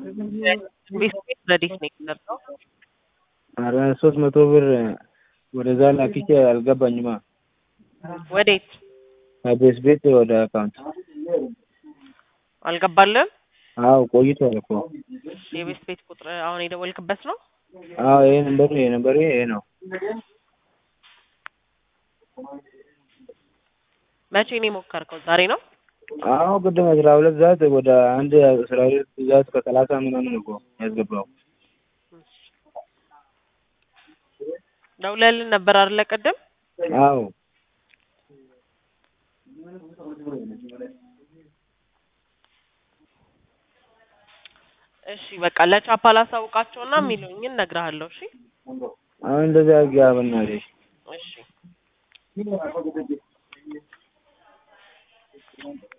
ቤት ረዲስ ነው የቀረው። ኧረ ሶስት መቶ ብር ወደዛ ላኪቼ አልገባኝማ። ወዴት ከቤት ቤት ወደ አካውንት አልገባልም? አዎ ቆይቷል እኮ። የቤት ቤት ቁጥር አሁን የደወልክበት ነው? አዎ ይሄ ነምበሩ ይሄ ነምበሩ ይሄ ነው። መቼ ነው የሞከርከው? ዛሬ ነው? አዎ ቅድም አስራ ሁለት ሰዓት ወደ አንድ አስራ ሁለት ሰዓት ከሰላሳ ምናምን እኮ ያስገባው። ደውለህልን ነበር አይደለ ቅድም? አዎ እሺ በቃ ለቻፓ ላሳውቃቸውና የሚሉኝን እነግርሃለሁ። እሺ አሁን እንደዚያ አድርጊያ በእናትሽ። እሺ